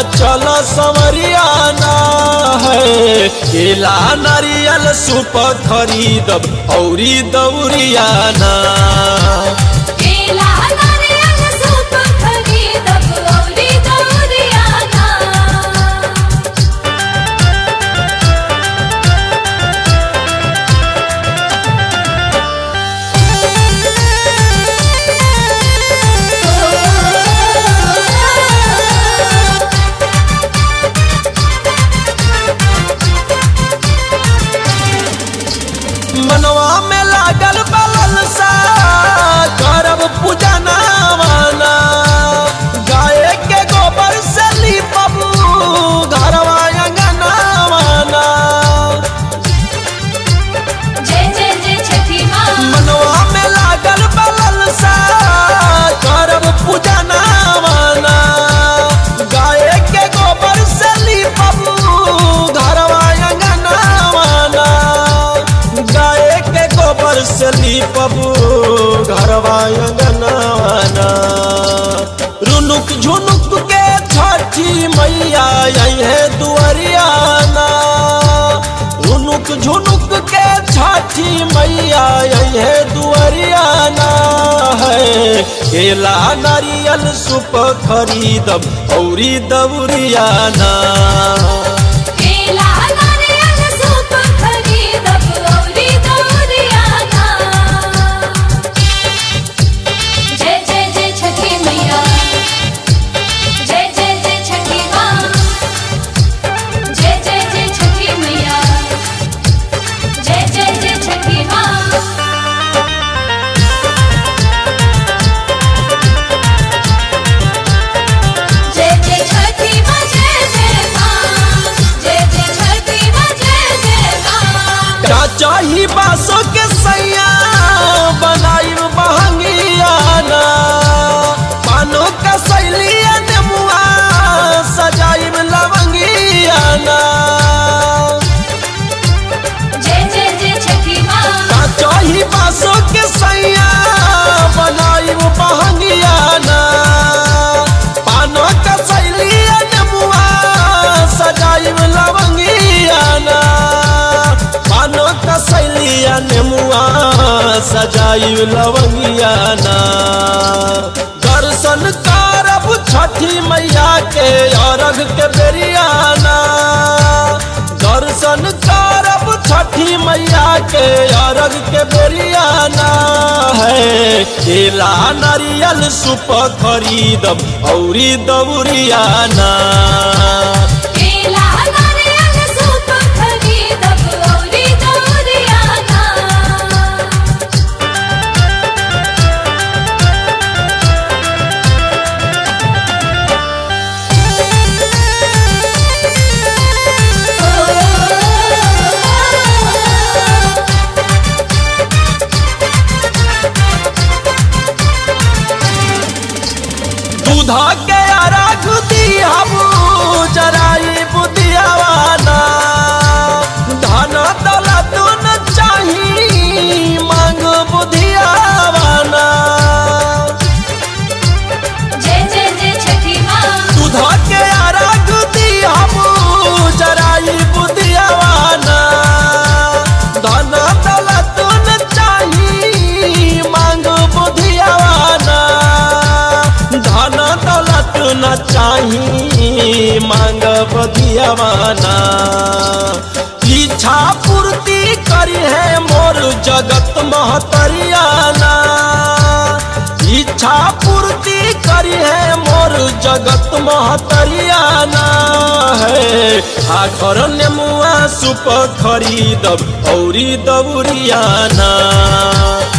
चल संवरियाना है केला नारियल सुप खरीदब औरी दौरियाना केला नारियल सूप खरीदब औरी दौरियाना मनवा में लागल बलल सा करब पूजा नामाना गाय के गोबर से लीपब घरवा अंगनावाना जय जय जय छठी माँ मनवा में लागल बलल सा करब पूजा नामाना गाय के गोबर से लीपब घरवा अंगनावाना गाय के गोबर से लीपब घरवा अंगनावाना रुनुक झुनुक के छठी मैया आई है दुआरियाना रुनुक झुनुक के छठी मैया आई है दुआरियाना है केला नारियल सुप खरीदब औरी दौरियाना केला नारियल सूप खरीदब औरी दौरियाना जय जय जय छठी मैया जय जय जय छठी माँ जय जय जय छठी मैया जय जय जय छठी माँ जय जय छठी माँ जय जय माँ जय जय छठी माँ जय जय माँ का चाही बासो के सैया बनाई बहंगियाना पानो का सैलिया नेमुआ सजाई लवंगियाना जय जय जय छठी माँ का चाही बासो के सैया बनाई बहंगियाना पानो का सैलिया नेमुआ सजाई लवंगियाना पानो का सैलिया नेमुआ सजाई लवंगियाना दर्शन करब छठी मैया के अरघ के बेरियाना दर्शन करब छठी मैया के अरघ के बेरियाना है केला नारियल सुप खरीदब औरी दौरियाना केला नारियल सूप खरीदब औरी दौरियाना दूधा के अरघ दियाबू जराई बुदियावाना धन दौलत न चाही मांग बुधियावाना जय जय जय छठी माँ दूधा के अरघ दियाबू जराई बुदियावाना धन दौलत न चाही मांग बुधियावाना धन दौलत न चाही मांग बुधियावाना इच्छा पूर्ति करी है मोर जगत महतरियाना इच्छा पूर्ति करी है मोर जगत महतरियाना है आखर नेमुआ सुप खरीदब औरी दौरियाना